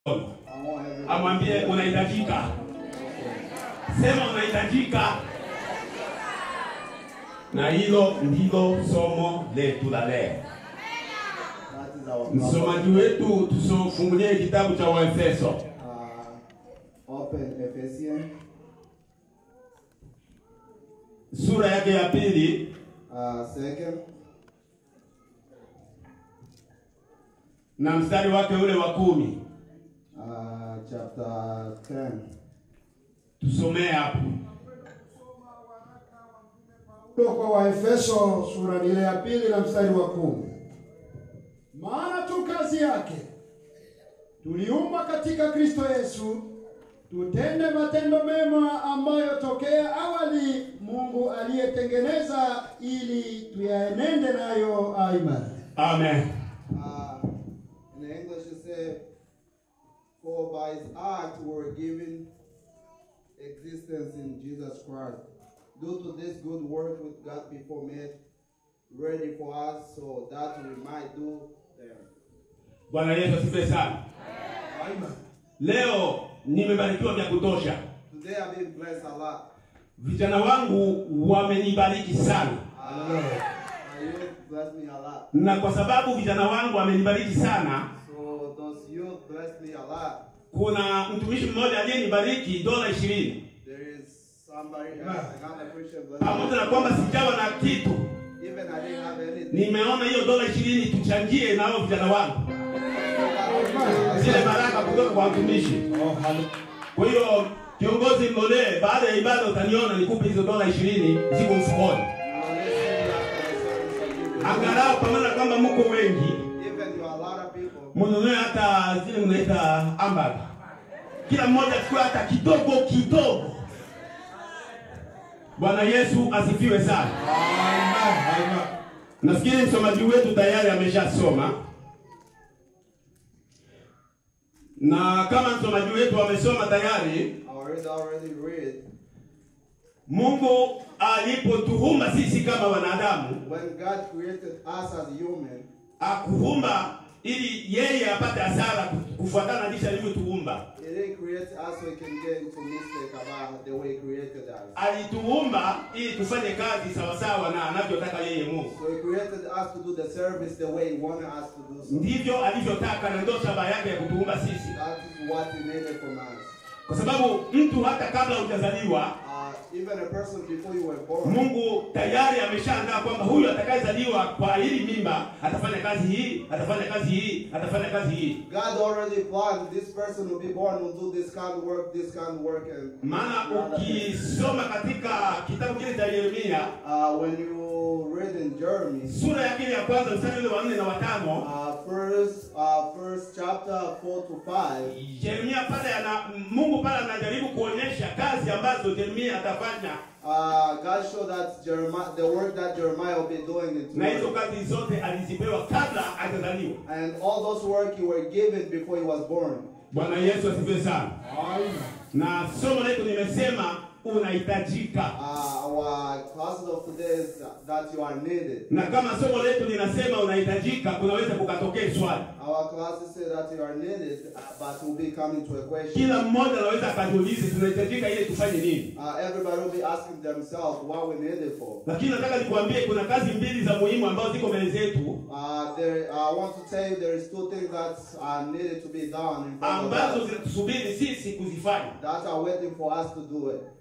I want everybody. amwambie unahitajika, sema unahitajika. Na hilo ndilo somo letu la leo. That is our Msomaji wetu tusofungulie kitabu cha Waefeso uh, open Ephesians sura yake ya pili uh, second na mstari wake ule wa kumi. uh, chapter 10. Tusomee hapo. Kutoka kwa Waefeso sura ile ya pili na mstari wa kumi. Maana tu kazi yake tuliumbwa katika Kristo Yesu tutende matendo mema ambayo tokea awali Mungu aliyetengeneza ili tuyaenende nayo aimani. Amen. Uh, in the English it says, For by his act we were given existence in Jesus Christ. Due to this good work which God before made ready for us so that we might do them. Bwana Yesu asifiwe sana. Leo nimebarikiwa vya kutosha. Today I've been blessed a lot. Vijana wangu wamenibariki sana, Uh, my youth blessed me a lot. na kwa sababu vijana wangu wamenibariki sana, So those youth blessed me a lot. kuna mtumishi mmoja aliyenibariki dola ishirini There is somebody else, another Christian blessed pamoja na me. kwamba sijawa na kitu, Even I didn't have anything. nimeona hiyo dola ishirini tuchangie na hao vijana wangu zile baraka kutoka kwa watumishi. Kwa hiyo kiongozi Mlolee, baada ya ibada utaniona nikupe hizo dola ishirini ziko mfukoni, angalau pamoja na kwamba mko wengi, Even you are a lot of people. mnunue hata zile mnaita hamburger, kila mmoja achukue hata kidogo kidogo. Bwana Yesu asifiwe sana. Nafikiri msomaji wetu tayari ameshasoma, na kama msomaji wetu amesoma tayari, I already already read. Mungu alipotuumba sisi kama wanadamu, When God created us as human, akuumba ili yeye apate hasara kufuatana na jinsi alivyotuumba. He didn't create us so He can get into mistake about the way He created us. Alituumba ili tufanye kazi sawasawa na anavyotaka yeye Mungu. So He created us to do the service the way He wanted us to do so. Ndivyo alivyotaka na ndio shabaha yake ya kutuumba sisi, That is what He needed from us. kwa sababu mtu hata kabla hujazaliwa Uh, even a person before you were born, Mungu tayari ameshaandaa kwamba huyu atakayezaliwa kwa hili mimba atafanya kazi hii, atafanya kazi hii, atafanya kazi hii. God already planned this person will be born will do this kind of work, this kind of work, and Maana ukisoma katika kitabu kile cha Yeremia uh, when you read in Jeremy, sura ya pili ya kwanza mstari ule wa nne na watano uh, first, uh, first chapter four to five, Yeremia pale ana Mungu pale anajaribu kuonyesha kazi ambazo Yeremia atafanya uh, God showed that Jeremiah, the work that Jeremiah will be doing in na hizo tomorrow. kazi zote alizipewa kabla hajazaliwa. and all those work you were given before he was born. Bwana Yesu asifiwe sana. Na somo letu nimesema unahitajika, Uh, our classes of today is that you are needed. na kama somo letu linasema unahitajika, kunaweza kukatokea swali. Our classes say that you are needed, uh, but will be coming to a question. Kila mmoja anaweza akajiulize tunahitajika ili tufanye nini, Uh, everybody will be asking themselves what we need it for. lakini nataka nikuambie kuna kazi mbili za muhimu ambazo ziko mbele zetu Uh, there, I want to tell you there is two things that are needed to be done in front of ambazo us zinatusubiri sisi kuzifanya. that are waiting for us to do it.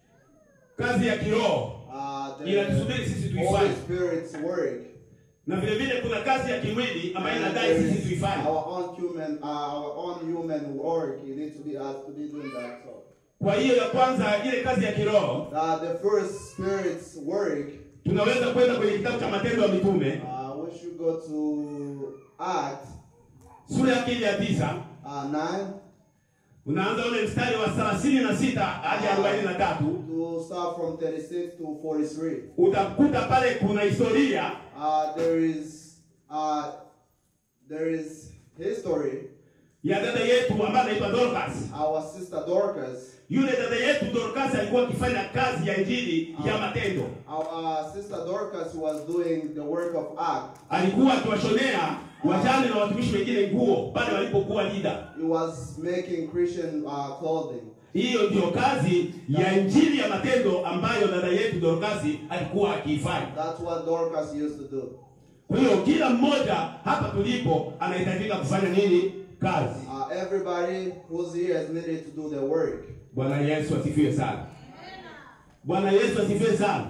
Kazi ya kiroho Uh, inatusubiri sisi the Holy tuifanye, Spirit's work. na vile vile kuna kazi ya kimwili ambayo And inadai there sisi is tuifanye. our own human, uh, our own human work. You need to be us to be doing that. So, Kwa hiyo ya kwanza, ile kazi ya kiroho uh, the first Spirit's work. tunaweza kwenda kwenye kitabu cha Matendo ya Mitume Uh, we should go to Act sura ya pili ya tisa uh, nine unaanza ule mstari wa thelathini na sita hadi arobaini na tatu to start from thirty-six to forty-three. utakuta pale kuna historia Uh, there is uh, there is history. ya dada yetu ambaye anaitwa Dorcas. Our sister Dorcas. Yule dada yetu Dorcas alikuwa akifanya kazi ya injili ya matendo, Our uh, sister Dorcas was doing the work of Act. alikuwa akiwashonea wajane na watumishi wengine nguo pale walipokuwa Lida. He was making Christian uh, clothing. Hiyo ndiyo kazi ya injili ya matendo ambayo dada yetu Dorkasi alikuwa akiifanya. That's what Dorcas used to do. Kwa hiyo kila mmoja hapa tulipo anahitajika kufanya nini? Kazi. Uh, everybody who's here is needed to do the work. Bwana Yesu asifiwe sana. Bwana Yesu asifiwe sana.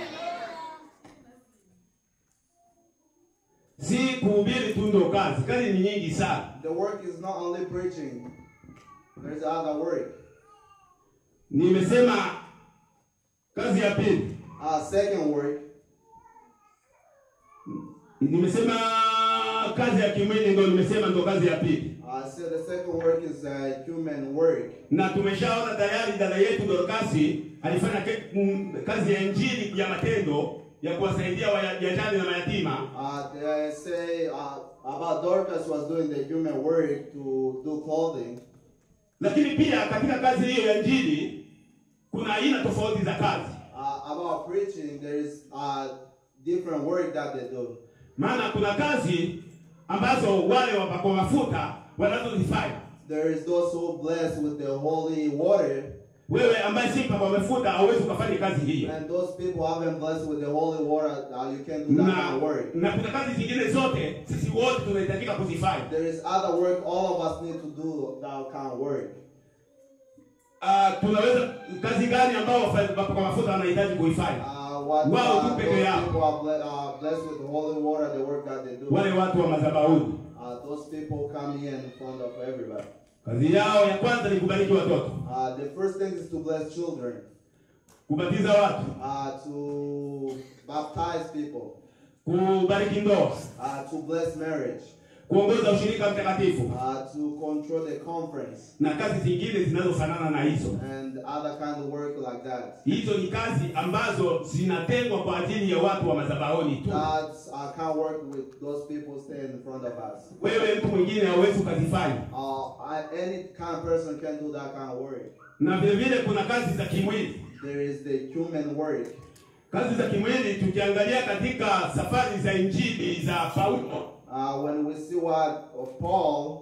Si kuhubiri tu ndo kazi, kazi ni nyingi sana. The work is not only preaching. There's other work. Nimesema kazi ya pili, Uh, second work. nimesema kazi ya kimwili ndo nimesema ndo kazi ya pili, Uh, so the second work is uh, human work. na tumeshaona tayari dada yetu Dorkasi alifanya ke, m, kazi ya injili ya matendo ya kuwasaidia wajane na mayatima Uh, they say uh, about Dorcas was doing the human work to do clothing. lakini pia katika kazi hiyo ya injili kuna aina tofauti za kazi Uh, about preaching, there is uh, different work that they do. maana kuna kazi ambazo wale wapakwa mafuta wanazozifanya There is those who blessed with the holy water, wewe ambaye si mpakwa mafuta hauwezi ukafanya kazi hiyo and those people haven't blessed with the holy water. Uh, you can't do that na, kind of work. na kuna kazi zingine zote sisi wote tunahitajika kuzifanya There is other work all of us need to do that kind of work. uh, tunaweza kazi gani ambao wapakwa mafuta wanahitaji kuifanya Uh, what Wao uh, tu those peke yao. people are ble- uh, blessed with the holy water, the work that they do. wale watu wa madhabahuni Uh, those people come here in front of everybody. kazi yao ya kwanza ni kubariki watoto Uh, the first thing is to bless children, kubatiza watu uh, to baptize people, kubariki ndoa uh, to bless marriage, kuongoza ushirika mtakatifu uh, to control the conference, na kazi zingine zinazofanana na hizo and other kind of work like that. hizo ni kazi ambazo zinatengwa kwa ajili ya watu wa madhabahuni tu That's I can't work with those people staying in front of us. wewe mtu mwingine hauwezi ukazifanya Uh, I, any kind of person can do that kind of work. na vile vile kuna kazi za kimwili There is the human work. kazi za kimwili tukiangalia katika safari za injili za paulo Uh, when we see what of Paul,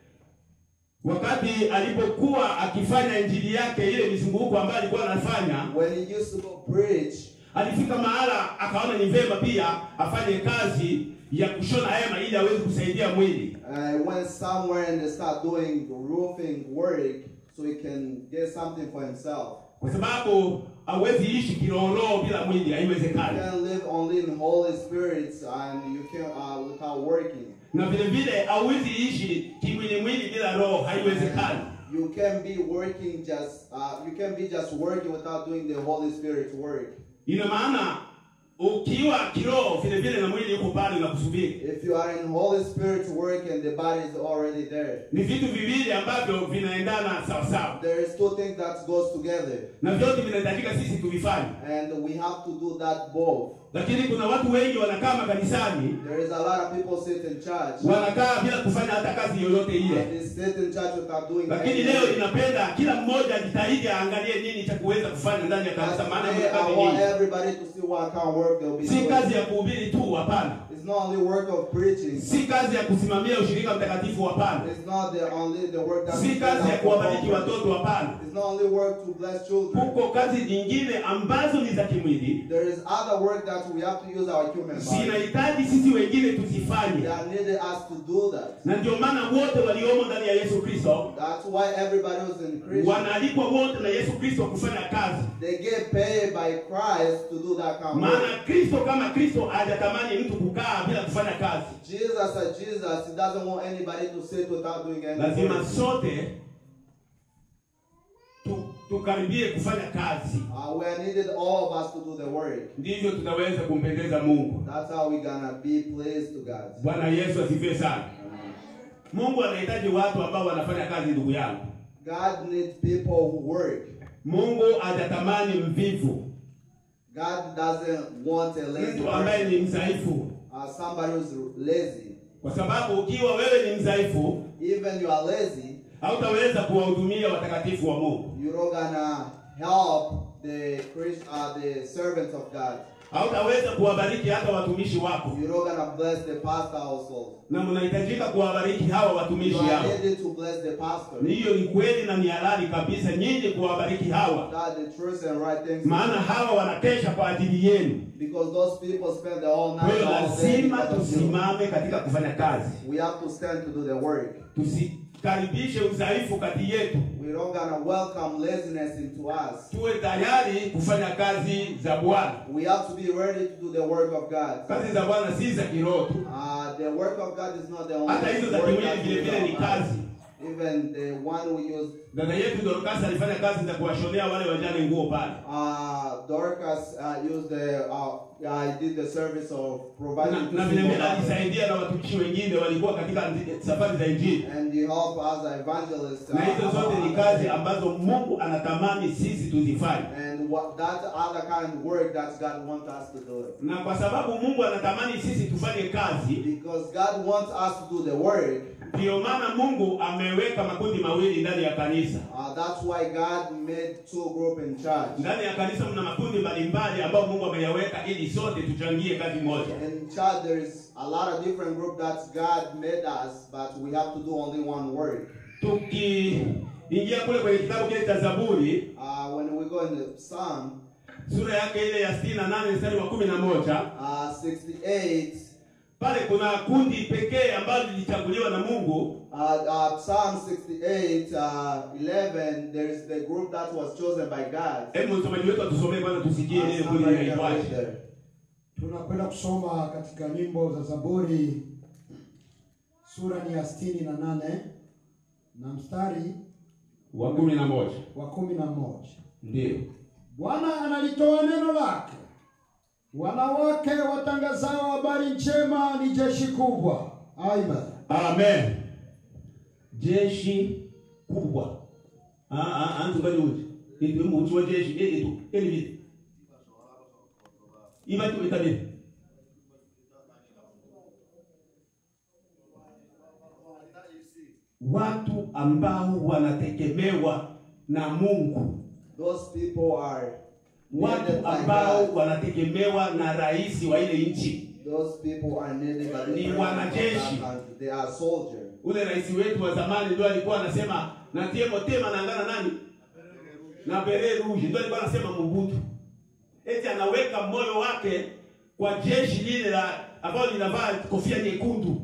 wakati alipokuwa akifanya injili yake ile mizunguko ambayo alikuwa anafanya when he used to go preach, alifika mahala akaona ni vema pia afanye kazi ya kushona hema ili aweze kusaidia mwili uh, went somewhere and they start doing roofing work so he can get something for himself. kwa sababu hawezi ishi kiroho bila mwili You haiwezekani can live only in Holy Spirits and you can uh, without working. na vile vile hauwezi ishi kimwili mwili bila roho haiwezekani You can be working just uh, you can be just working without doing the Holy Spirit work. ina maana ukiwa kiroho vile vile na mwili yuko pale na kusubiri If you are in Holy Spirit work and the body is already there, ni vitu viwili ambavyo vinaendana sawasawa there is two things that goes together, na vyote vinahitajika sisi tuvifanye and we have to do that both. lakini kuna watu wengi wanakaa makanisani There is a lot of people sit in church. wanakaa bila kufanya hata kazi yoyote ile And they sit in church without doing lakini anything. leo inapenda kila mmoja ajitahidi aangalie nini cha kuweza kufanya ndani ya kanisa maana Today, kuna I kazi want nyingi everybody to see what kind of work they'll be si doing. kazi ya kuhubiri tu hapana It's not only work of preaching. si kazi ya kusimamia ushirika mtakatifu hapana It's not the only the work that si we kazi ya do. kuwabariki watoto hapana It's not only work to bless children. huko kazi nyingine ambazo ni za kimwili There is other work that we have to use our human body. zinahitaji sisi wengine tuzifanye That needed us to do that. na ndio maana wote waliomo ndani ya yesu kristo That's why everybody was in Christian. wanaalikwa wote na yesu kristo kufanya kazi They get paid by Christ to do that kind of work. maana kristo kama kristo hajatamani mtu kukaa bila kufanya kazi Jesus as Jesus, he doesn't want anybody to sit without doing anything. lazima sote tu, tukaribie kufanya kazi Uh, we are needed all of us to do the work. ndivyo tutaweza kumpendeza mungu That's how we're gonna be pleased to God. bwana yesu asifiwe sana mungu anahitaji watu ambao wanafanya kazi ndugu yangu God needs people who work. mungu hajatamani mvivu God doesn't want a lazy mtu ambaye person. ni mdhaifu Uh, somebody who's lazy. kwa sababu ukiwa wewe ni mdhaifu Even you are lazy, hautaweza kuwahudumia watakatifu wa mungu you're not gonna help the Christ, uh, the servants of God. hautaweza kuwabariki hata watumishi wako, You're not gonna bless the pastor also. na mnahitajika kuwabariki hawa You watumishi are hao. needed to bless the pastor. Ni hiyo ni kweli na ni halali kabisa nyinyi kuwabariki hawa, That's the truth and right things. maana hawa wanakesha kwa ajili yenu. Because those people spend the whole Kwa night hiyo all day lazima because of you. tusimame katika kufanya kazi, We have to stand to do the work. tusikaribishe udhaifu kati yetu, We're not gonna welcome laziness into us. tuwe tayari kufanya kazi za Bwana. We have to be ready to do the work of God. Kazi za Bwana si za kiroho tu, Uh, the work of God is not the only hata hizo za work kimwili that vile we vile ni do. kazi. Even the one we use, Dada yetu Dorcas alifanya kazi za kuwashonea wale wajane nguo pale, uh, Dorcas uh, used the, uh, I did the service of providing na, to na vile vile single mothers. alisaidia na watumishi wengine walikuwa katika safari za Injili, and he helped as an evangelist. na hizo uh, zote ni kazi ambazo Mungu anatamani sisi tuzifanye, and what that other kind of work that God wants us to do. na kwa sababu Mungu anatamani sisi tufanye kazi, Because God wants us to do the work, ndiyo maana Mungu ameweka makundi mawili ndani ya kanisa. uh, that's why God made two group in church. Ndani ya kanisa mna makundi mbalimbali ambayo Mungu ameyaweka ili sote tuchangie kazi moja. In church, there is a lot of different group that God made us, but we have to do only one work. Tukiingia kule kwenye kitabu kile cha Zaburi Uh, when we go in the Psalm sura yake ile ya 68 mstari wa kumi na moja uh, 68, pale kuna kundi pekee ambalo lilichaguliwa na Mungu. uh, uh, Psalm 68, uh, 11, there is the group that was chosen by God. Hebu msomaji wetu atusomee kwanza, tusikie Uh, ile kundi somebody can read linaitwaje. there. Tunakwenda kusoma katika nyimbo za Zaburi sura ni ya sitini na nane na mstari Wa kumi na moja wa kumi na moja. ndio Bwana analitoa neno lake, wanawake watangazao habari njema ni jeshi kubwa. Amen. amen. Jeshi kubwa Ah, ah, ah, ntumbali uti itu muti wa jeshi eh, itu eli vile iba tu itabiri watu ambao wanategemewa na Mungu, Those people are needed watu by ambao God. wanategemewa na rais wa ile nchi. Those people are needed by the Ni president of that wanajeshi. country. They are soldiers. Ule rais wetu wa zamani ndio alikuwa anasema natie motema naangana nani na bere rouge, ndio alikuwa anasema Mobutu, eti anaweka moyo wake kwa jeshi lile la ambalo linavaa kofia nyekundu.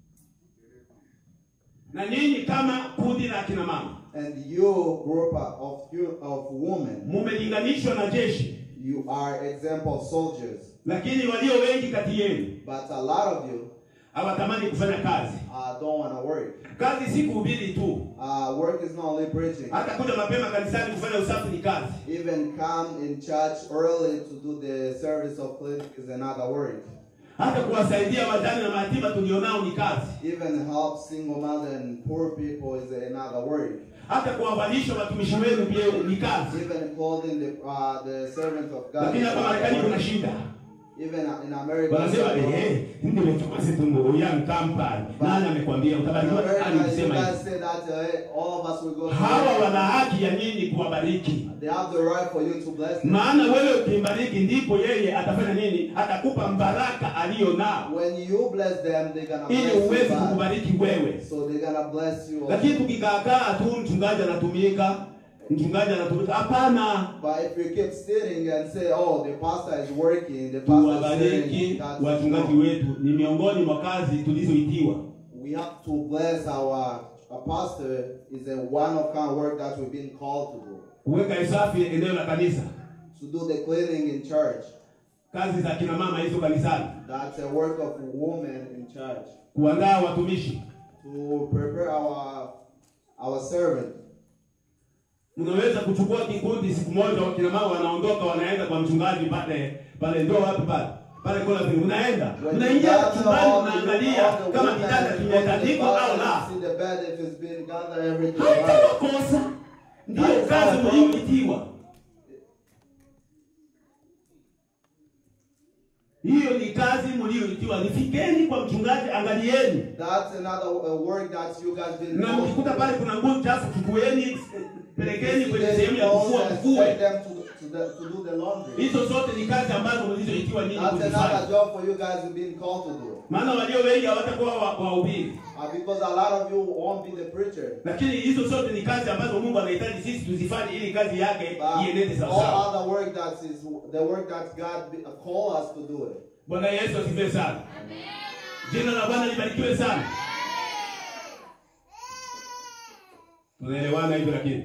Na nyinyi kama kundi la kina mama And you, group of you of women, mumelinganishwa na jeshi, you are example soldiers. lakini walio wengi kati yenu But a lot of you hawatamani kufanya kazi. uh, don't want to work. Kazi si kuhubiri tu, Uh, work is not only preaching. hata kuja mapema kanisani kufanya usafi ni kazi. Even come in church early to do the service of cleaning is another work. Hata kuwasaidia wajane na mayatima tulionao ni kazi. Even help single mother and poor people is another work. Hata kuwavalisha watumishi wenu pia ni kazi. Even clothing the uh, the servant of God. Lakini is hapa another Marekani kuna work. shida, Even in America. wanasema eh, ndio tumase tumbo ya mkampani. Nani amekwambia in utabarikiwa? America, Nani you alisema guys hivyo? say that uh, all of us will go. to Hawa heaven. wana haki ya nyinyi kuwabariki, They have the right for you to bless them. maana wewe ukimbariki ndipo yeye atafanya nini? Atakupa mbaraka aliyo nao, When you bless them, they're gonna ili bless you uweze back. kukubariki wewe. So they're gonna bless you. Lakini tukikaakaa tu mchungaji anatumika, mchungaji anatumika, hapana. But if you keep sitting and say, "Oh, the pastor is working," the pastor is tuwabariki sitting, that's wachungaji wrong. wetu, ni miongoni mwa kazi tulizoitiwa. We have to bless our, our pastor. Is a one of kind of work that we've been called to do. Kuweka usafi eneo la kanisa, To do the cleaning in church. kazi za kina mama hizo kanisani, That's a work of women in church. kuandaa watumishi. To prepare our our servant. Unaweza kuchukua kikundi siku moja, wakina mama wanaondoka wanaenda kwa mchungaji pale pale, ndio wapi pale pale kola vile, unaenda When unaingia you gather chumbani, all the- unaangalia all the kama women kitanda and go to the kimetandikwa au bathroom, la. See the bed if it's been gathered everything. Haitakuwa right. kosa, ndiyo That is kazi our problem. mlioitiwa. Hiyo ni kazi mlioitiwa. Nifikeni kwa mchungaji, angalieni, That's another uh, work that you guys been na called mkikuta to do. pale kuna nguo chafu, chukueni, pelekeni kwenye They sehemu ya go kufua, and kufue. take them to, to the, to do the laundry. Hizo zote ni kazi ambazo mlizoitiwa nyinyi That's kuzifanya. another job for you guys you've been called to do. Maana walio wengi hawatakuwa wa- wahubiri, Uh, because a lot of you won't be the preacher. lakini hizo zote ni kazi ambazo Mungu anahitaji sisi tuzifanye ili kazi yake But iendete sawasawa. all other work that is the work that God be- uh, call us to do it. Bwana Yesu asifiwe sana. Jina la Bwana libarikiwe sana. Tunaelewana hivyo lakini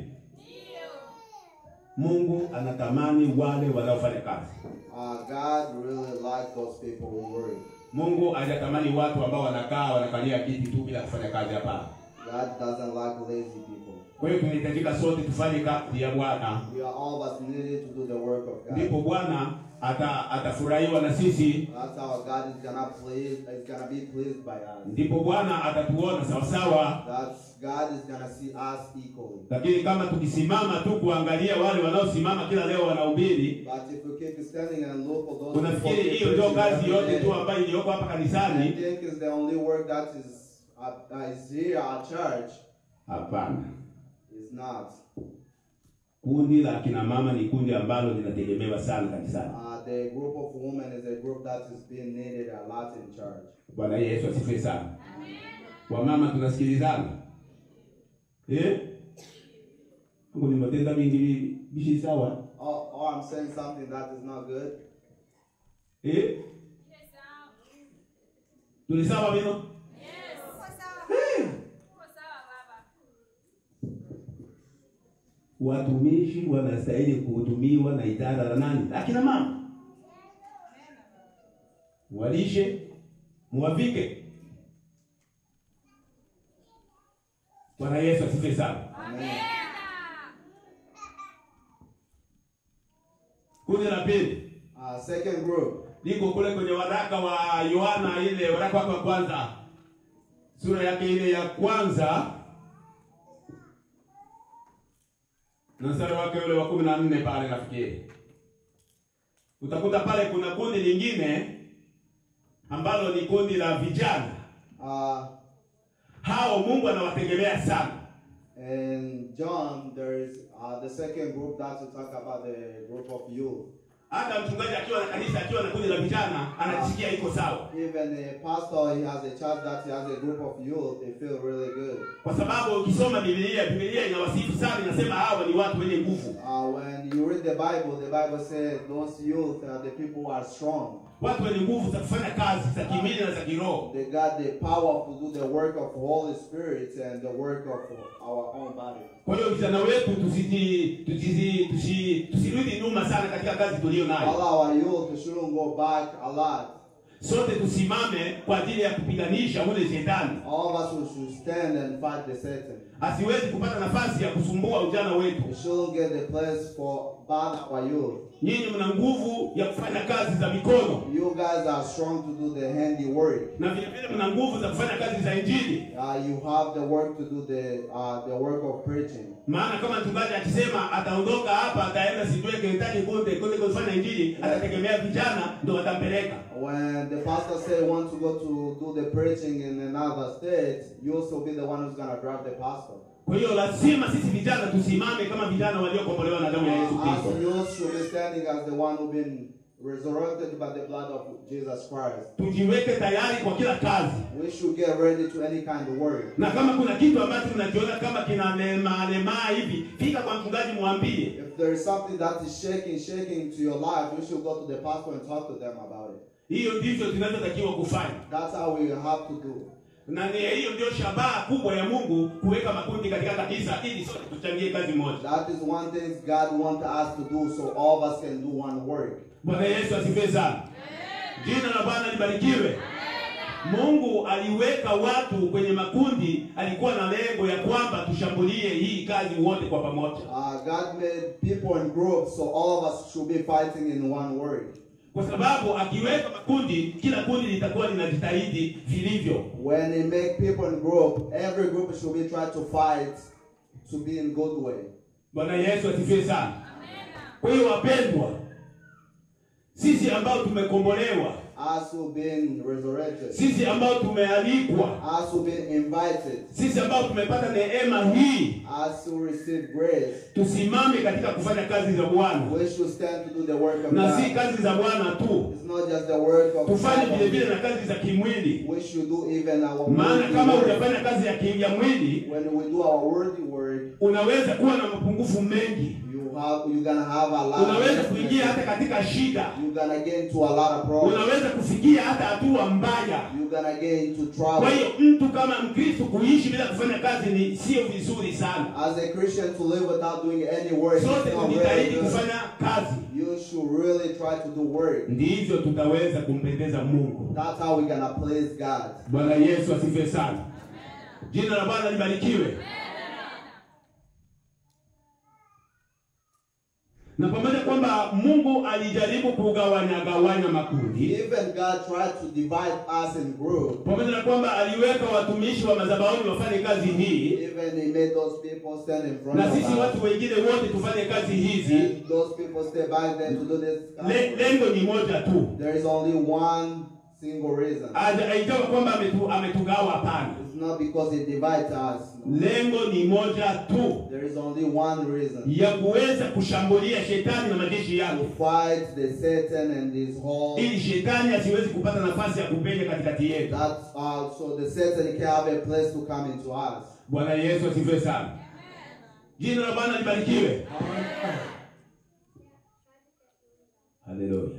Mungu anatamani wale wanaofanya kazi. Uh, God really like those people who work. Mungu hajatamani watu ambao wanakaa wanakalia kiti tu bila kufanya kazi hapana. God doesn't like lazy people. Kwa hiyo tunahitajika sote tufanye kazi ya Bwana, We are all of us needed to do the work of God. ndipo Bwana ata atafurahiwa na sisi, That's how God is gonna please. Is gonna be pleased by us. ndipo Bwana atatuona sawasawa. That's God is gonna see us equally. Lakini kama tukisimama tu kuangalia wale wanaosimama kila leo wanahubiri, But if we keep standing and look for those unafikiri people hiyo ndio preaching kazi every yote day, tu ambayo iliyoko hapa I kanisani? think is the only work that is uh, uh, is here at church. Hapana. Is not. Kundi la kina mama ni kundi ambalo linategemewa sana kanisani. Uh, the group of women is a group that is being needed a lot in church. Bwana Yesu asifiwe sana. Wamama tunasikilizana eh? Mungu ni matenda mingi bi- bishi sawa Oh, oh, I'm saying something that is not good. eh? Tuli sawa bino? Watumishi wanastahili kuhudumiwa na idara la nani? Akina mama. Walishe, muwavike. Bwana Yesu asifiwe sana. Kundi la pili Uh, second group. liko kule kwenye waraka wa Yohana, ile waraka wake wa kwanza, sura yake ile ya kwanza na mstari wake ule wa kumi na nne pale nafikiri utakuta pale kuna kundi lingine ambalo ni kundi la vijana. Uh, Hao Mungu anawategemea sana. in John, there is uh, the second group that we talk about the group of youth. Hata mchungaji akiwa na kanisa, akiwa na kundi la vijana, anajisikia iko sawa, Even a pastor, he has a church that he has a group of youth. They feel really good. kwa sababu ukisoma Biblia, Biblia inawasifu sana, inasema hawa ni watu wenye nguvu. Uh, when you read the Bible, the Bible says those youth are the people who are strong. watu wenye nguvu za kufanya kazi za kimwili na za kiroho. They got the power to do the work of Holy Spirit and the work of our own body. Kwa hiyo vijana wetu tusiti, tusisi, tusi, tusirudi nyuma sana katika kazi tuliyo All nayo. our youth shouldn't go back a lot. Sote tusimame kwa ajili ya kupiganisha ule shetani All of us should stand and fight the Satan. asiwezi kupata nafasi ya kusumbua ujana wetu. We shouldn't get the place for bad our youth. Nyinyi mna nguvu ya kufanya kazi za mikono You guys are strong to do the handiwork. na vile vile mna nguvu za kufanya kazi za Injili. Uh, you have the work to do the uh, the work of preaching. Maana kama mchungaji akisema ataondoka hapa ataenda sijue Kentucky kote kote kufanya Injili, atategemea vijana ndio watampeleka. When the pastor say want to go to do the preaching in another state, you also be the one who's gonna drive the pastor. Kwa hiyo lazima sisi vijana tusimame kama vijana waliokombolewa na damu ya Yesu Uh, Kristo. us youth should be standing as the one who've been resurrected by the blood of Jesus Christ. Tujiweke tayari kwa kila kazi, We should get ready to any kind of work. na kama kuna kitu ambacho mnakiona kama kina lemaa lemaa hivi, fika kwa mchungaji, mwambie. If there is something that is shaking, shaking to your life, you should go to the pastor and talk to them about it. Hiyo ndivyo tunavyotakiwa kufanya, That's how we have to do. na ni hiyo ndio shabaha kubwa ya Mungu kuweka makundi katika kanisa ili sote tuchangie kazi moja. That is one thing God wants us to do so all of us can do one work. Bwana Yesu asifiwe sana. Jina la Bwana libarikiwe. Mungu aliweka watu kwenye makundi, alikuwa na lengo ya kwamba tushambulie hii kazi wote kwa pamoja. Uh, God made people in groups, so all of us should be fighting in one work. kwa sababu akiweka makundi, kila kundi litakuwa linajitahidi vilivyo. When He make people in group, every group should be trying to fight to be in good way. Bwana Yesu asifiwe sana. Kwa hiyo wapendwa, sisi ambao tumekombolewa Us who've been resurrected, sisi ambao tumealikwa, us who've been invited, sisi ambao tumepata neema hii, us who receive grace, tusimame katika kufanya kazi za Bwana, we should stand to do the work of na si God. kazi za Bwana tu, It's not just the work of tufanye vile God. vile na kazi za kimwili, We should do even our maana worthy kama work. hujafanya kazi ya, ki- ya mwili When we do our worthy work, unaweza kuwa na mapungufu mengi, you have you're gonna have a lot. unaweza of kuingia hata katika shida, You're gonna get into a lot of problems. unaweza kufikia hata hatua mbaya. You're gonna get into Kwa trouble. hiyo mtu kama Mkristo kuishi bila kufanya kazi ni sio vizuri sana. As a Christian, to live without doing any work, Sote it's not really tujitahidi good. kufanya kazi, You should really try to do work. ndivyo tutaweza kumpendeza Mungu. That's how we're gonna please God. Bwana Yesu asifiwe sana. Jina la Bwana libarikiwe. Na pamoja kwamba Mungu alijaribu kugawanya gawanya makundi, Even God tried to divide us in groups. pamoja na kwamba aliweka watumishi wa madhabahuni wafanye kazi hii, Even He made those people stand in front na of sisi us. watu wengine wote tufanye kazi hizi. And those people stay back there to do this. Le, lengo ni moja tu, There is only one single reason. Haja- haijawa kwamba ametu, ametugawa. Hapana, It's not because He divides us. No. lengo ni moja tu, There is only one reason. ya kuweza kushambulia shetani na majeshi yake, To fight the Satan and his whole. ili shetani asiwezi kupata nafasi ya kupenya katikati yetu. That's uh, so the Satan can have a place to come into us. Bwana Yesu asifiwe sana. Jina la Bwana libarikiwe. Haleluya.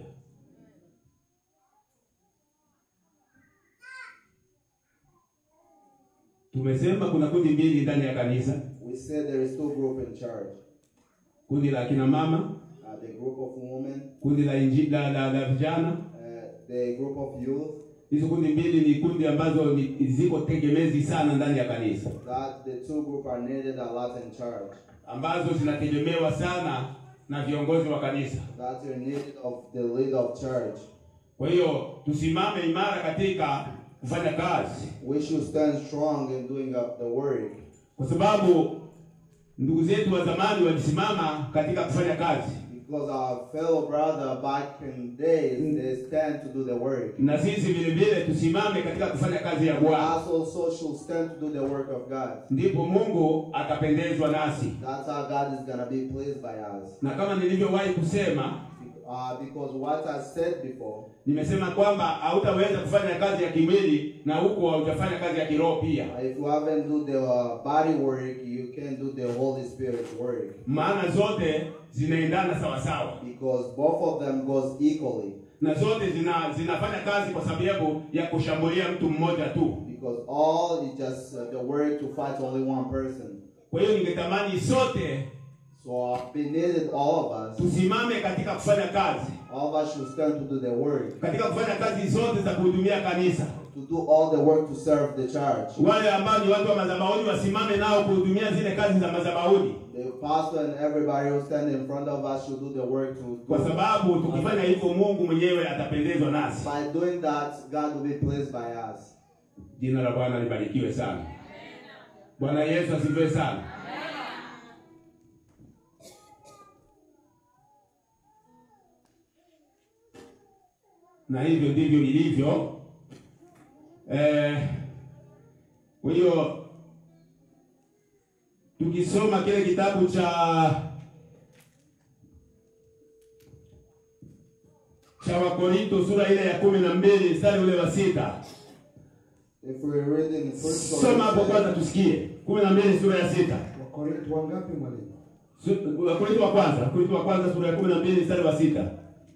Tumesema kuna kundi mbili ndani ya kanisa, We said there is two group in church. kundi la kina mama, Uh, the group of women, kundi la inji, la, la, la vijana. uh, the group of youth. Hizo kundi mbili ni kundi ambazo ni, ziko tegemezi sana ndani ya kanisa, That the two group are needed a lot in church. ambazo zinategemewa sana na viongozi wa kanisa. That you're needed of the leader of church. Kwa hiyo tusimame imara katika kufanya kazi, We should stand strong in doing up the work. kwa sababu ndugu zetu wa zamani walisimama katika kufanya kazi, Because our fellow brother back in days, they stand to do the work. na sisi vile vile tusimame katika kufanya kazi ya We Bwana, also should stand to do the work of God. ndipo Mungu atapendezwa nasi. That's how God is gonna be pleased by us. Na kama nilivyowahi kusema, Uh, because what I said before, nimesema kwamba hautaweza kufanya kazi ya kimwili na huko haujafanya kazi ya kiroho pia, uh, if you haven't do the uh, body work, you can do the Holy Spirit work. maana zote zinaendana sawa sawa Because both of them goes equally. na zote zina, zinafanya kazi kwa sababu ya kushambulia mtu mmoja tu. Because all is just uh, the work to fight only one person. Kwa hiyo ningetamani sote So uh, we needed all of us. tusimame katika kufanya kazi, All of us should stand to do the work. katika kufanya kazi zote za kuhudumia kanisa. To do all the work to serve the church. Wale ambao ni watu wa madhabahuni wasimame nao kuhudumia zile kazi za madhabahuni, The pastor and everybody who stand in front of us should do the work to kwa do. sababu tukifanya hivyo Mungu mwenyewe atapendezwa nasi. By doing that, God will be pleased by us. Jina la Bwana libarikiwe sana. Bwana Yesu asifiwe sana. Na hivyo ndivyo ilivyo. Eh, kwa hiyo tukisoma kile kitabu cha cha Wakorinto sura ile ya kumi na mbili mstari ule wa sita If we read in First Soma hapo kwanza Corinthians, tusikie. kumi na mbili sura ya sita. Wakorintho wangapi mwalimu? Su- Wakorintho wa kwanza, Wakorintho wa kwanza sura ya kumi na mbili mstari wa sita.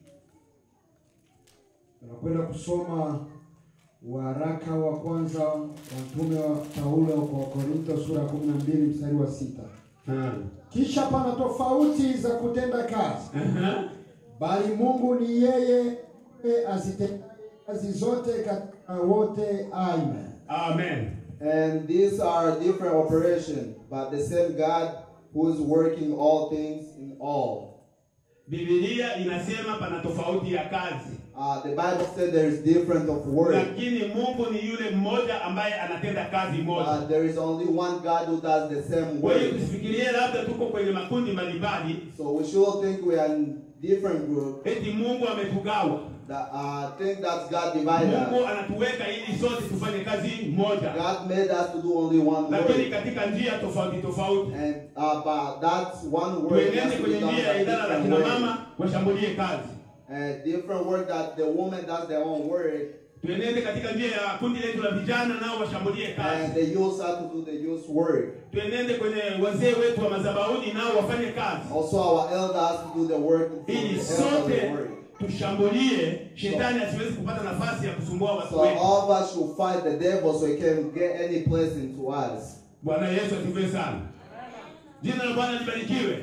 Tunakwenda kusoma waraka wa kwanza wa mtume wa Paulo kwa Wakorintho sura ya 12 mstari wa sita. Ah. Kisha pana tofauti za kutenda kazi, Aha. bali Mungu ni yeye azitendaye kazi zote katika wote. Amen. Amen. And these are different operations, but the same God who is working all things in all. Biblia inasema pana tofauti ya kazi, Uh, the Bible said there is different of work, lakini Mungu ni yule mmoja ambaye anatenda kazi moja. but there is only one God who does the same Kwa hiyo work. tusifikirie labda tuko kwenye makundi mbalimbali, So we should think we are in different group eti Mungu ametugawa, that uh, think that God divided Mungu us. anatuweka ili sote tufanye kazi moja, God made us to do only one lakini work. katika njia tofauti tofauti. And uh, but that one work has Tuenende to be kwenye done njia ya by idara la different kina ways. mama washambulie kazi, And different work that the woman does their own work, tuenende katika njia ya kundi letu la vijana nao washambulie and kazi, the youth have to do the youth work. tuenende kwenye wazee wetu wa madhabahuni nao wafanye kazi, Also, our elder has to do the work for ili the sote elderly work. tushambulie shetani asiwezi kupata nafasi ya kusumbua watu So wetu. all of us should fight the devil so he can get any place into us. Bwana Yesu asifiwe sana. Jina la Bwana libarikiwe.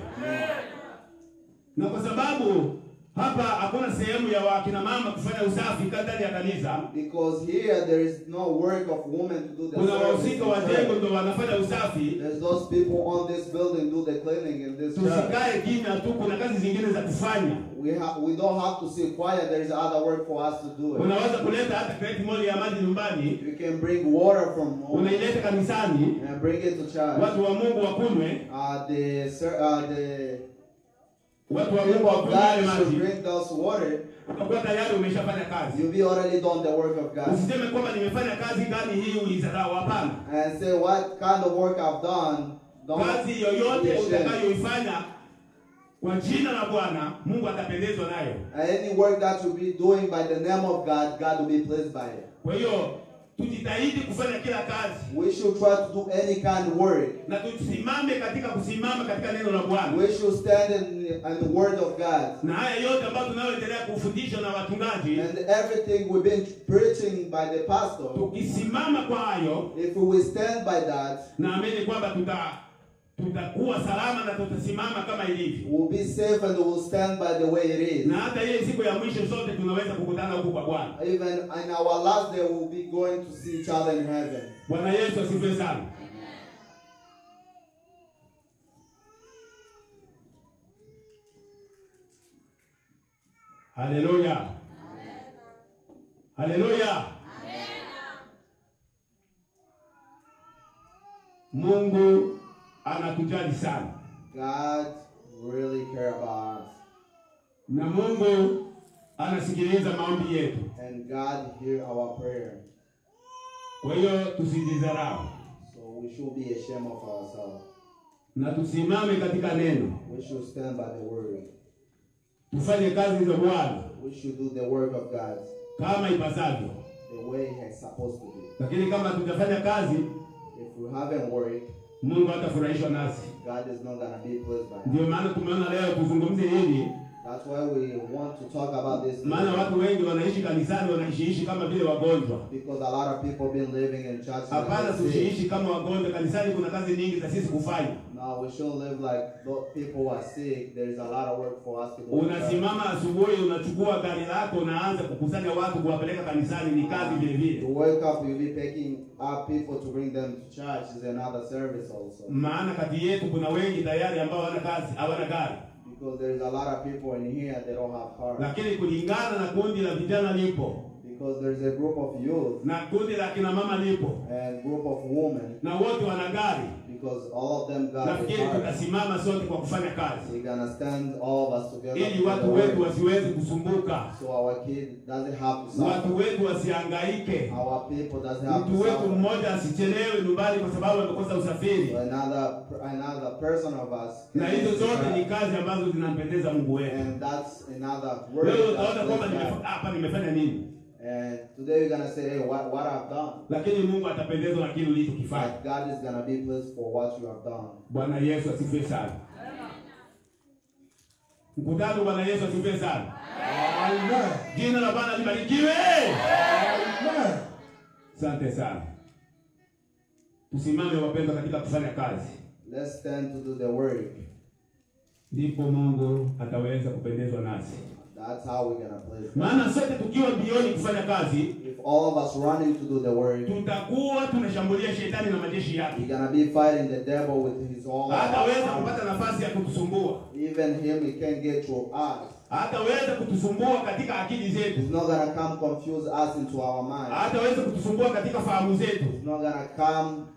Na kwa sababu hapa hakuna sehemu ya wakina mama kufanya usafi ndani ya kanisa, Because here there is no work of women to do the kuna service. wahusika in wa jengo church. ndo wanafanya usafi. There's those people on this building do the cleaning in this church. Tusikae kimya tu, kuna kazi zingine za kufanya. We ha- we don't have to sit quiet. There is other work for us to do. It. Unaweza kuleta hata kreti moja ya maji nyumbani, You can bring water from home unaileta kanisani, and bring it to church. watu wa Mungu wakunywe, Uh, the ser- uh, the watu wa Mungu people of wakunywe yale God should maji, drink those water. utakuwa tayari umeshafanya kazi. You'll be already done the work of God. Usiseme kwamba nimefanya kazi gani hii uizarau. Hapana. And say what kind of work I've done. Don't kazi be yoyote ashamed. utakayoifanya kwa jina la Bwana, Mungu atapendezwa nayo. Any work that you'll be doing by the name of God, God will be pleased by it. Kwa hiyo tujitahidi kufanya kila kazi We should try to do any kind of work. na tusimame katika kusimama katika neno la Bwana, We should stand in, in the word of God. na haya yote ambayo tunayoendelea kufundishwa na wachungaji, And everything we've been preaching by the pastor, tukisimama kwa hayo, if we will stand by that, naamini kwamba tuta tutakuwa salama na tutasimama kama ilivyo, we'll be safe and we'll stand by the way it is. na hata ile siku ya mwisho sote tunaweza kukutana huku kwa Bwana. Even in our last day, we'll be going to see each other in heaven. Bwana Yesu asifiwe sana. Haleluya. Haleluya. Mungu anatujali sana God really care about us. na Mungu anasikiliza maombi yetu. And God hear our prayer. Kwa hiyo tusijidharau So we should be ashamed of ourselves. na tusimame katika neno, We should stand by the word. tufanye kazi za Bwana We should do the work of God kama ipasavyo. the way it's supposed to be. lakini kama tutafanya kazi If we haven't worked, mungu hatafurahishwa nasi God is not gonna be pleased by it. ndio maana tumeona leo tuzungumze hili That's why we want to talk about this maana watu wengi wanaishi kanisani wanaishiishi kama vile wagonjwa because a lot of people been living in churches. and hapana they're sick. tusiishi kama wagonjwa kanisani kuna kazi nyingi za sisi kufanya No, we shouldn't live like those people who are sick. There's a lot of work for us to do. unasimama asubuhi unachukua gari lako unaanza kukusanya watu kuwapeleka kanisani ni kazi vile To vile wake up, you'll be picking up people to bring them to church is another service also. maana kati yetu kuna wengi tayari ambao hawana kazi hawana gari Because there's a lot of people in here they don't have cars. lakini kulingana na kundi la vijana lipo Because there's a group of youth na kundi la kina mama lipo and group of women. na wote wana gari Because all of them got a nafikiri car. tutasimama sote kwa kufanya kazi We're gonna stand all of us together. ili to watu the wetu work. wasiweze kusumbuka, So our kid doesn't have to suffer. watu wetu wasihangaike, Our people doesn't have to mtu wetu suffer. mmoja asichelewe nyumbani kwa sababu amekosa usafiri. So another another person of us. Na hizo zote ni kazi ambazo zinampendeza Mungu wetu. And that's another word. Leo that utaona kwamba pleases nimefa- God. hapa nimefanya nini, And today we're gonna say, hey, what, what I've done. lakini Mungu atapendezwa na kile ulichokifanya. But God is gonna be pleased for what you have done. Bwana Yesu asifiwe sana. Mkutano, Bwana Yesu asifiwe sana. Amen. Jina la Bwana libarikiwe. Amen. Asante sana. Tusimame wapendwa, katika kufanya kazi, Let's stand to do the work. ndipo Mungu ataweza kupendezwa nasi. That's how we're gonna please God. Maana sote tukiwa mbioni kufanya kazi, If all of us running to do the work, tutakuwa tunashambulia shetani na majeshi yake. we're gonna be fighting the devil with his all. Hataweza kupata nafasi ya kutusumbua, Even him, he can't get through us. hataweza kutusumbua katika akili zetu, He's not gonna come confuse us into our mind. hataweza kutusumbua katika fahamu zetu. He's not gonna come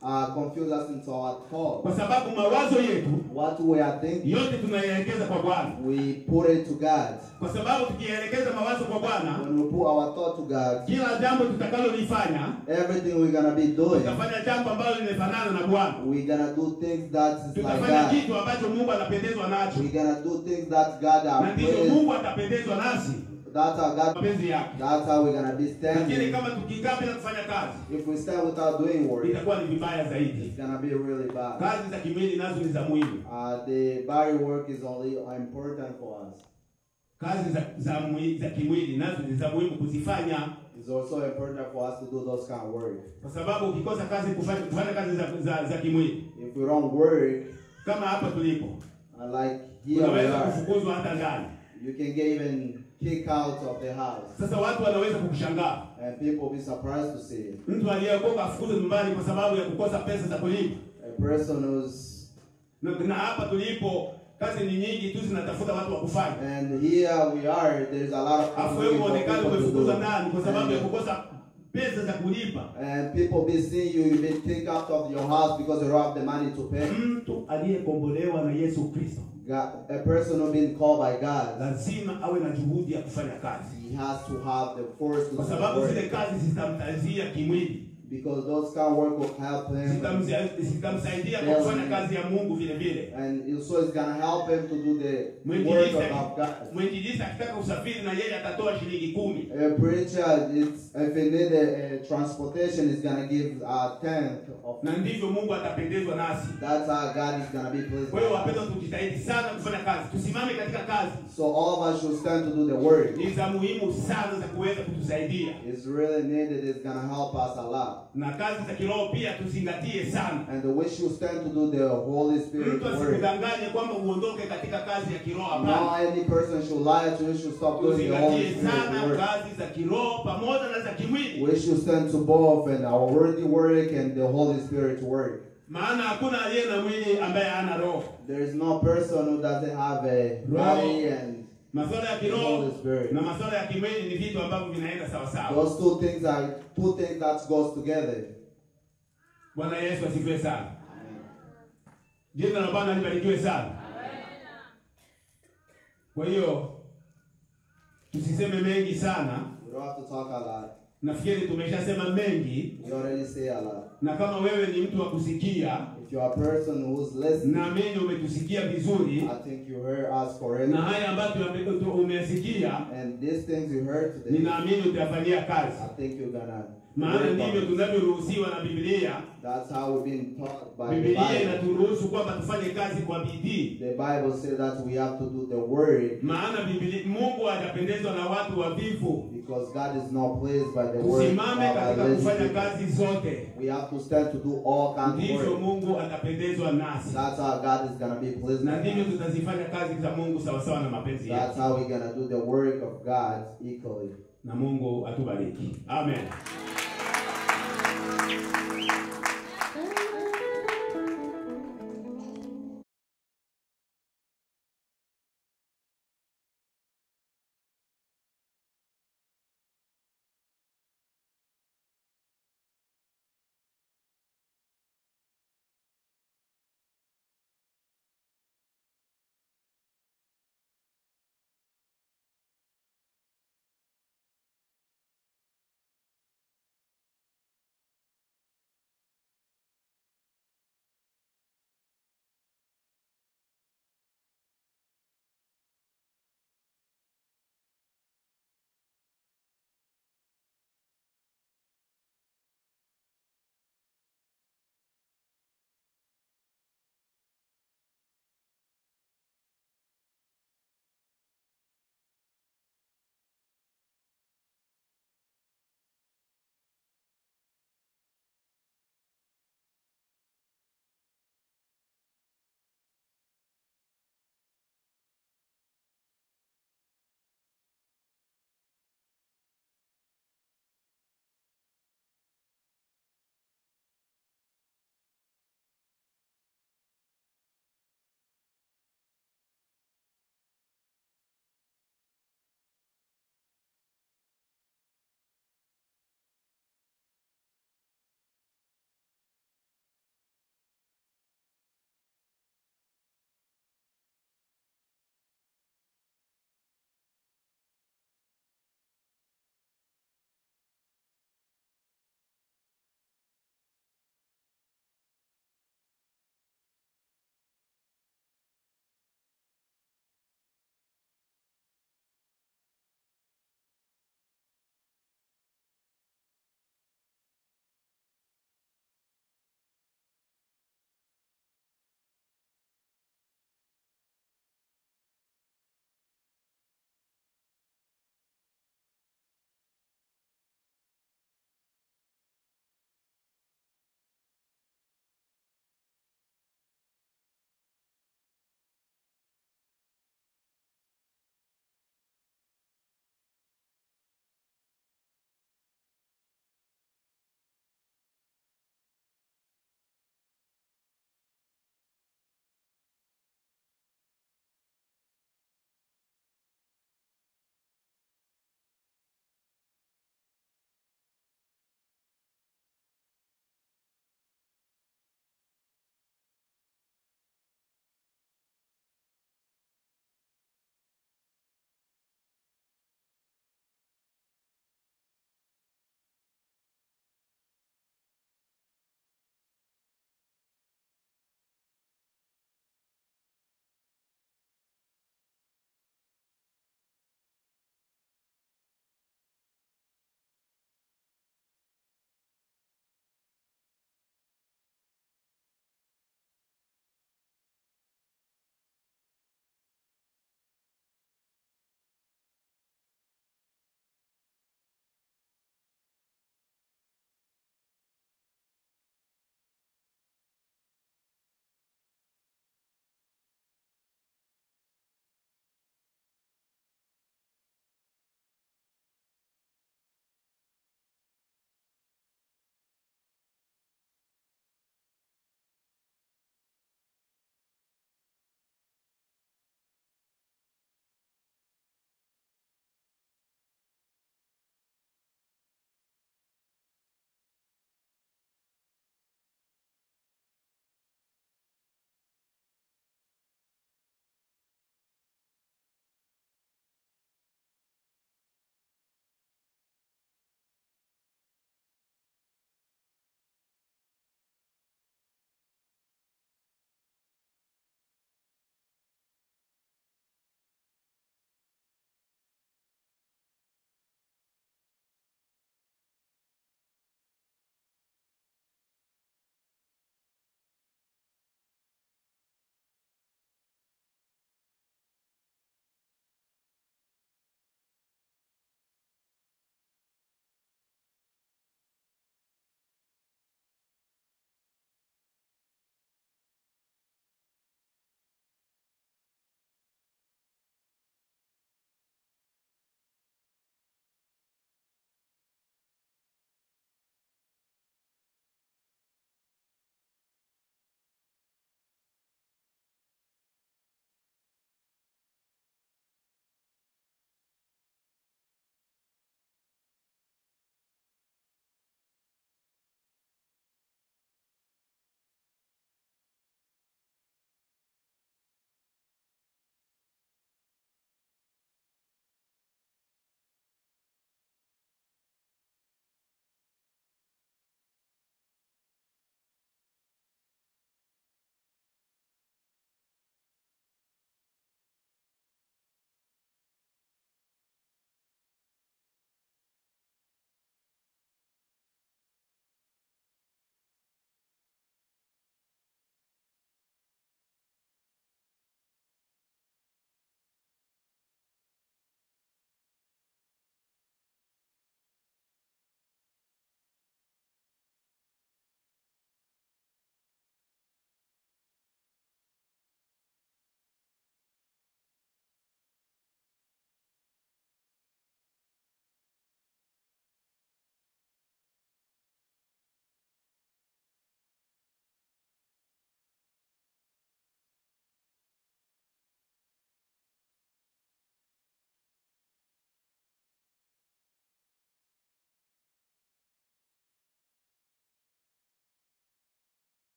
uh, confuse us into our thought. kwa sababu mawazo yetu What we are thinking, yote tunayaelekeza kwa Bwana, we put it to God. kwa sababu tukiyaelekeza mawazo kwa Bwana, When we put our thought to God, kila jambo tutakalolifanya everything we're gonna be doing, tutafanya jambo ambalo limefanana na Bwana, we're gonna do things that is like tutafanya God. kitu ambacho Mungu anapendezwa nacho, We're gonna do things that God na are ndivyo pleased. Mungu atapendezwa nasi, That's how God. mapenzi yake. That's how we're gonna be Lakini standing. kama tukikaa bila kufanya kazi, If we stand without doing work, itakuwa ni vibaya zaidi. it's gonna be really bad. Kazi za kimwili nazo ni za muhimu. Uh, the body work is only important for us. Kazi za za, mwi- za kimwili nazo ni za muhimu kuzifanya, It's also important for us to do those kind of work. kwa sababu ukikosa kazi kufanya, kufanya kazi za, za, za kimwili If we don't work, kama hapa tulipo, uh, like here we unaweza are, kufukuzwa hata ndani. you can get even kicked out of the house. Sasa watu wanaweza kukushangaa, And people will be surprised to see it. mtu aliyeokoka afukuzwe nyumbani kwa sababu ya kukosa pesa za kulipa. A person who's Na, na hapa tulipo kazi ni nyingi tu zinatafuta watu wa kufanya, and here we are, there's a lot of afu people wewe looking for uonekane people to umefukuzwa do. ndani kwa sababu ya And, kukosa pesa za kulipa. and people be seeing you, you've been kicked out of your house because you don't have the money to pay. Mtu aliyekombolewa na Yesu Kristo God, a person who's been called by God, lazima awe na juhudi ya kufanya kazi, he has to have the force to kwa do sababu the zile work. kazi zitamtazia kimwili, Because those kind of work will help him. zitamzi- zitamsaidia kwa kufanya kazi ya Mungu vile vile. And it- so it's gonna help him to do the work Mwinjilisti of God. mwinjilisti akitaka usafiri na yeye atatoa shilingi kumi. A preacher, it's, if he need a, a transportation, he's gonna give a tenth of. na ndivyo Mungu atapendezwa nasi. That's how God is gonna be pleased. Kwa hiyo by us. wapendwa, tujitahidi sana kufanya kazi, tusimame katika kazi, So all of us should stand to do the work. ni za muhimu sana za kuweza kutusaidia, It's really needed. It's gonna help us a lot. na kazi za kiroho pia tuzingatie sana. And we should stand to do the Holy Spirit Mtu work. asikudanganye kwamba uondoke katika kazi ya kiroho. No Hapana, any person should lie to you. Should stop doing the Holy tuzingatie Spirit sana work. kazi za kiroho pamoja na za kimwili, We should stand to both and our worthy work and the Holy Spirit work. maana hakuna aliye na mwili ambaye hana roho. There is no person who doesn't have a body and Masuala ya the kiroho Holy Spirit. na masuala ya kimwili ni vitu ambavyo vinaenda sawasawa. Those two things are two things that goes together. Bwana Yesu asifiwe sana. Jina la Bwana libarikiwe sana. Kwa hiyo tusiseme mengi sana, We don't have to talk a lot. nafikiri tumeshasema mengi, We already say a lot. na kama wewe ni mtu wa kusikia, If you're a person who's listening, naamini umetusikia vizuri, I think you heard us correctly. na haya ambayo tume- tu- umesikia, And these things you heard today, ninaamini utafanyia kazi, I think you're gonna. maana work on ndivyo it. tunavyoruhusiwa na Biblia. That's how we've been taught by the Biblia Bible. inaturuhusu kwamba tufanye kazi kwa bidii, The Bible says that we have to do the word maana Biblia, Mungu hajapendezwa na watu wavivu. because God is not pleased by the word. Tusimame of katika our lazy kufanya people. kazi zote, We have to stand to do all kinds of ndivyo work. Mungu atapendezwa nasi, That's how God is gonna be pleased. na by ndivyo us. tutazifanya kazi za Mungu sawasawa na mapenzi That's yake, how we're gonna do the work of God equally. na Mungu atubariki. Amen.